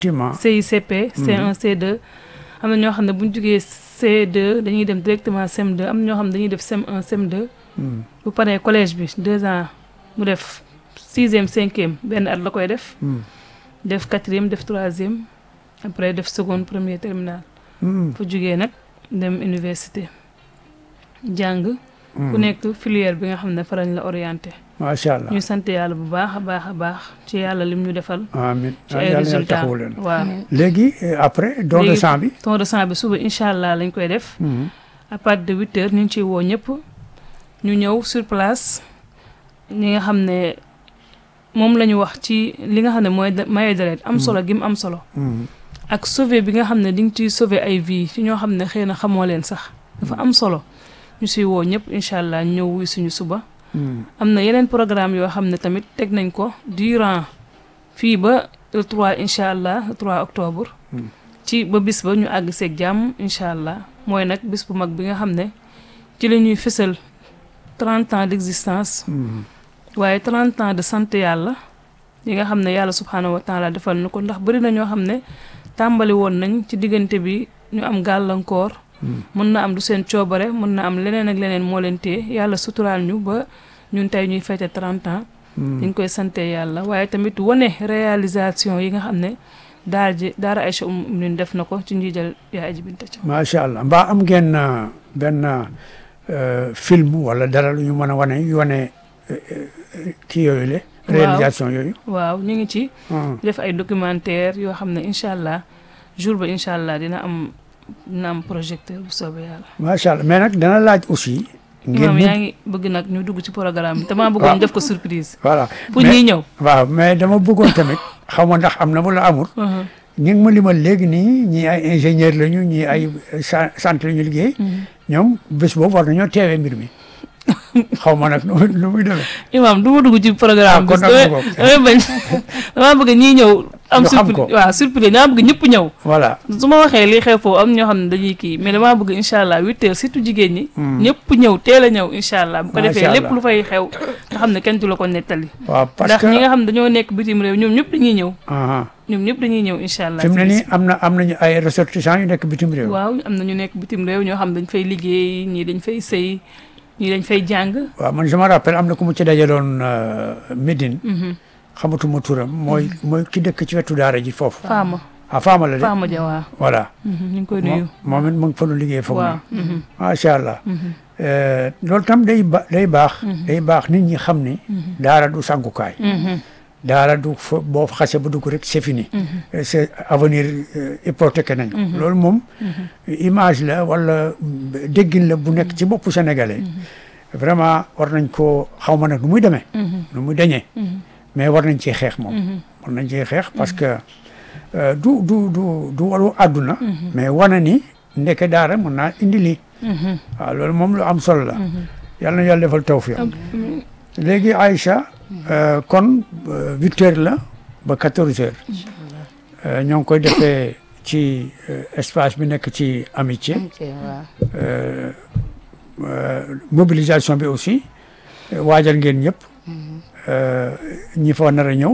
effectivement CICP C1 C2 am na ñoo xam ne bu ñu jugee C2 dañuy dem directement CM2 am na ñoo xam ne dañuy def CM1 CM2 Hmm. bu paree collège bi deux ans mu def sixième cinquième benn at la koy def Hmm. def quatrième def troisième après def seconde premier terminal Hmm. fu jugee nag dem université jàng ku Hmm. nekk filière bi nga xam ne fa lañ la orienté macha allah ñu sant yàlla bu baax a baax a baax ci yàlla lim ñu defal amiin ci yàlla ay na yàlla résultats taxawu leen waaw léegi euh, après don de Léegi- sang bi ton de sang bi suba incha allah lañ koy def Hmm. à partir de huit heures ñu ngi ciy woo ñëpp ñu ñëw sur place ñi nga xam ne moom la ñu wax ci li nga xam ne mooy de- maye deret am solo gi mu am solo Hmm. ak sauver bi nga xam ne di nga ciy sauver ay vie ci ñoo xam ne xëy na xamoo leen sax dafa am solo ñu siy woo ñëpp incha allah ñëw wuy suñu suba Hmm. am na yeneen programme yoo xam ne tamit teg nañ ko durant fii ba le 3 incha allah le 3 octobre Hmm. ci ba bis ba ñu àgg seeg jàmm incha allah mooy nag bis bu mag bi nga xam ne ci la ñuy fësal 30 ans d'existence Hmm. waaye 30 ans de sant yàlla yi nga xam ne yàlla subhaanahu wa taala defal nu ko ndax bëri na ñoo xam ne tàmbali woon nañ ci diggante bi ñu am gàllankoor Hmm. mën na am du seen coobare mën na am leneen ak leneen moo leen téye yàlla suturaal ñu ba ñun tey ñuy fête 30 ans Hmm. ñu ngi koy sante yàlla waaye tamit wane réalisation yi nga xam ne daara ji daara Aïcha Umm Mu'minin def na ko ci njiital yaa aji Binta Thiaw macha allah mbaa am ngeen euh, benn euh, film wala dara lu ñu mën a wane yu wane euh, euh, kii yooyu le Waaw. réalisation yooyu waaw ñu ngi ci Hmm. def ay documentaire yoo xam ne incha allah jour ba incha allah dina am dina am projecteur bu soobee yàlla macha allah mais nag dana laaj aussi ngeen imaam mu- yaa ngi bëgg nag ñu dugg ci programme bi damaa bëggoon def ko surprise voilà pour mais- ñiy ñëw waaw mais dama bëggoon tamit xaw ma ndax am na wala amul Mhm. ñi ngi ma limal léegi nii ñii ay ingénieur lañu ñii ay sa- centre la ñu liggéey ñoom bés boobu war nañoo teewee mbir mi xaw ma nag nu muy nu muy demee imaam du ma dugg ci programme bi kon nag damay mu ngoog. damay bañ damaa bëgg ñiy ñëw am Ñu xam surprise ko. waaw surprise damaa bëgg ñëpp ñëw voilà su ma waxee lii xew foofu am ñoo xam ne dañuy kii mais damaa bëgg incha allah huit heures surtout jigéen ñi ñëpp ñëw teel a ñëw incha allah bu ko Macha defee lépp Allah. lu fay xew nga xam ne kenn du la ko nettali waaw parce ndax que ñi nga xam ne dañoo nekk bitim réew ñoom ñëpp dañuy ñëw aha ñoom ñëpp dañuy ñëw incha allah fi mu ne ci bis nii am na am nañu ay ressortissants yu nekk bitim réew waaw am na ñu nekk bitim réew ñoo xam dañ fay liggéey ñii dañ fay sëy ñii dañ fay jàng waaw man je me rappelle am na ku mu ci dajaloon euh, Médine Mhm. xamatuma turam mooy mooy ki dëkk ci wetu daara ji foofu Faama ah Fama la de Faama Ja waaw voilà Mhm, ñu ngi koy nuyu moom moom it mu ngi fa doon liggéey foog waaw na mhm, macha allah mhm, Euh, loolu tam day ba day baax day baax nit ñi xam ni mhm, daara du sangukaay mhm, daara du fa boo fa xase ba dugg rek c'est fini mhm, Euh, c'est avenir euh, hypothéqué nañ ko Mhm. loolu moom mhm. image la wala déggin la bu nekk ci boppu sénégalais vraiment war nañ ko xaw ma nag nu muy demee Mhm, nu muy dañee mhm, mais war nañ ciy xeex moom mhm, war nañ ciy xeex parce que euh, du du du du walu àdduna mhm, mais wane ni ndeke daara mën naa indi lii mhm, waaw loolu moom lu am solo la mhm. yàlla na yàlla defal tawfiq léegi Aïcha euh, kon euh, huit heures la ba quatorze heures Euh, ñoo ngi koy defee ci euh, espace bi nekk ci amitié ok waaw euh, euh, mobilisation bi aussi euh, waajal ngeen ñëpp euh, ñi fa nar a ñëw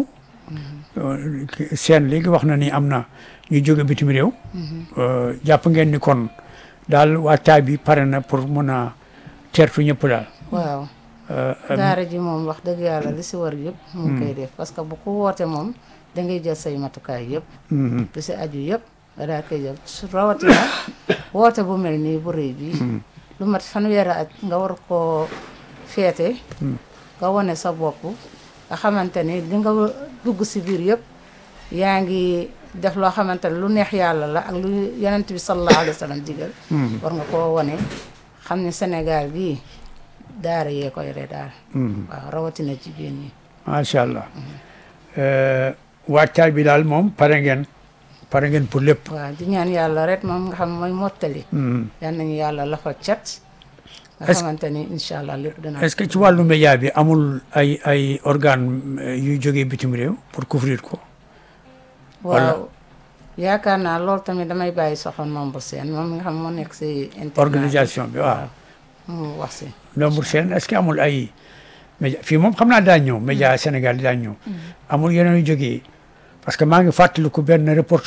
euh, ki- seen léegi wax na ni am na ñu jóge bitim réew euh, jàpp ngeen ni kon daal waajtaay bi pare na pour mun a teertu ñëpp daal waaw Euh, euh, daara ji moom wax dëgg yàlla li si war yëpp mu ngi koy def parce que bu ko woote moom da ngay jël say matukaay yëpp mhm, li si aju yëpp nga daal koy jël su rawatina woote bu mel nii bu rëy bi lu mat fanweeri at nga war koo feete nga wane sa bopp nga xamante ni li nga dugg si biir yëpp yaa ngi def loo xamante ne lu neex yàlla la ak lu yonent bi sallallahu alayhi wa sallam digal mhm, war nga koo wane xam ne Sénégal gii daara yee ko yore daal mhm. waaw rawatina jigéen ñi macha allah Euh, waajtaay bi daal moom pare ngeen pare ngeen pour lépp waaw di ñaan yàlla rek moom nga xam mooy mottali Mhm. yal nañu yàlla lafa cat nga Est-ce- xamante ni incha allah lépp dina est-ce que ci wàllu média bi amul ay ay organe euh, yuy jógee bitim réew pour couvrir ko waaw yaakaar naa loolu tamit damay bàyyi soxoon membre seen moom mi nga xam moo nekk si internet organisation bi waaw mu wax si nombre seen est-ce que amul ay média fii moom xam naa daa ñëw média Sénégal daa ñëw amul yeneen yu jógee parce que maa ngi fàttaliku benn reportage